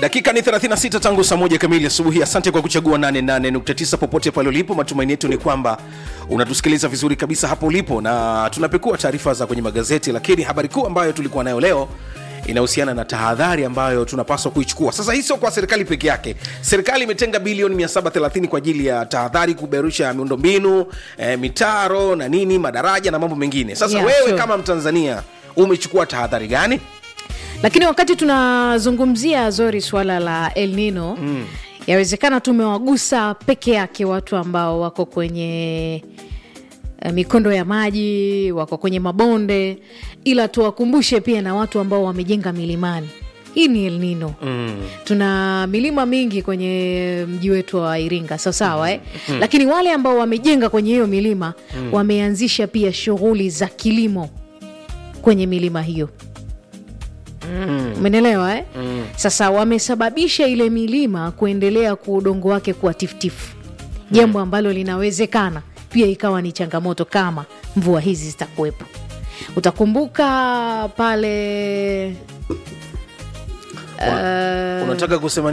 dakika ni 36 tangu saa moja kamili asubuhi asante kwa kuchagua 88.9 popote pale ulipo matumaini yetu ni kwamba unatusikiliza vizuri kabisa hapo ulipo na tunapekua taarifa za kwenye magazeti lakini habari kuu ambayo tulikuwa nayo leo inahusiana na tahadhari ambayo tunapaswa kuichukua sasa hii sio kwa serikali peke yake serikali imetenga bilioni 730 kwa ajili ya tahadhari kuberusha miundombinu eh, mitaro na nini madaraja na mambo mengine sasa Yeah, wewe sure. kama mtanzania umechukua tahadhari gani lakini wakati tunazungumzia zori swala la el nino mm. yawezekana tumewagusa peke yake watu ambao wako kwenye eh, mikondo ya maji wako kwenye mabonde ila tuwakumbushe pia na watu ambao wamejenga milimani hii ni el nino mm. tuna milima mingi kwenye mji wetu wa iringa sawasawa eh? mm. lakini wale ambao wamejenga kwenye hiyo milima mm. wameanzisha pia shughuli za kilimo kwenye milima hiyo umenelewa eh? mm. sasa wamesababisha ile milima kuendelea kwa udongo wake kuwa tifutifu jambo ambalo linawezekana pia ikawa ni changamoto kama mvua hizi zitakuwepo utakumbuka pale unataka kusema